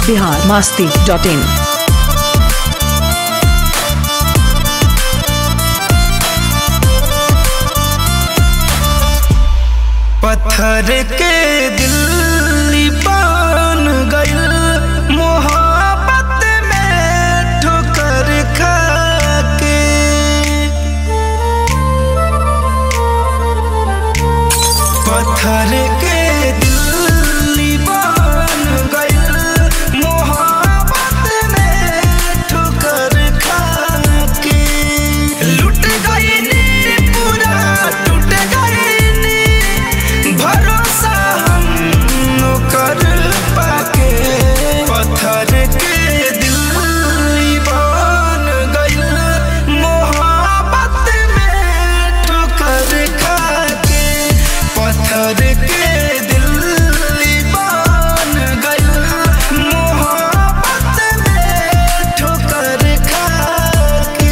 Bihar Masti dot in पत्थर के दिल बन गइल मोहब्बत में ठोकर खा के पत्थर के दिल बन गइल मोहब्बत में ठोकर खा के लुट गइनी पूरा टूट गइनी भरोसा हम कर पाके पत्थर के दिल बन गइल मोहब्बत में ठोकर खा के पत्थर के दिल बन गइल मोहब्बत में ठोकर खा के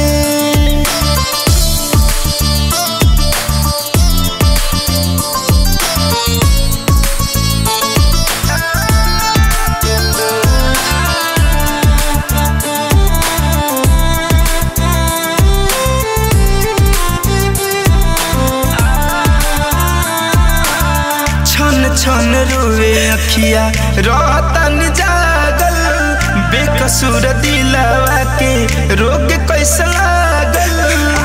छन छन रोवे अखिया रतन जागल बेकसूर दिलवा के रोग कैसे लागल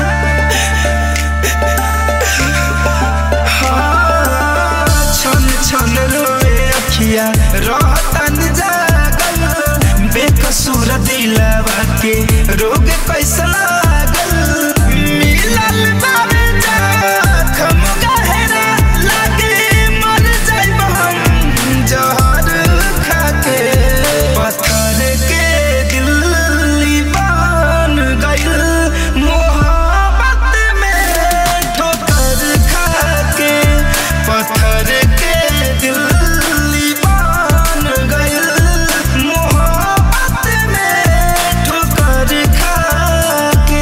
हाँ, छन छन रोवे अखिया रतन जागल बेकसूर दिलवा के रोग कैसे लागल मिलल बाबे जखम गहरा लागे मर जाइब हम जहर खाके पत्थर के दिल बन गइल मोहब्बत में ठोकर खाके पत्थर के दिल बन गइल मोहब्बत में ठोकर खाके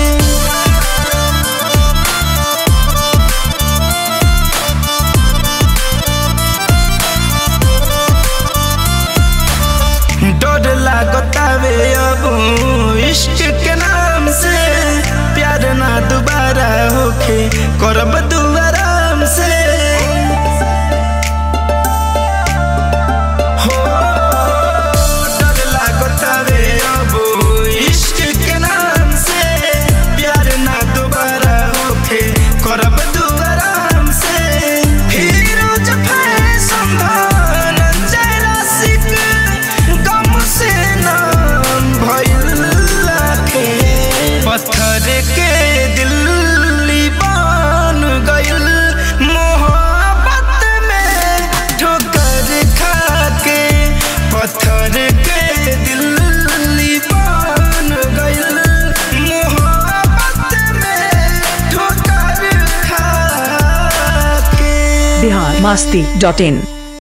डर लागतावे अब इश्क के नाम से प्यार ना दोबारा होखे करब दुआराम से हो डर लागतावे अब इश्क के नाम से प्यार ना दोबारा होखे करब दुआराम से फिरोज फैशन धनंजय रसिक गम से नाम भइल लाखे पत्थर के दिल बन गइल मोहब्बत में ठोकर खा के पत्थर के दिल बन गइल मोहब्बत में ठोकर खा के बिहार मास्ती डॉट इन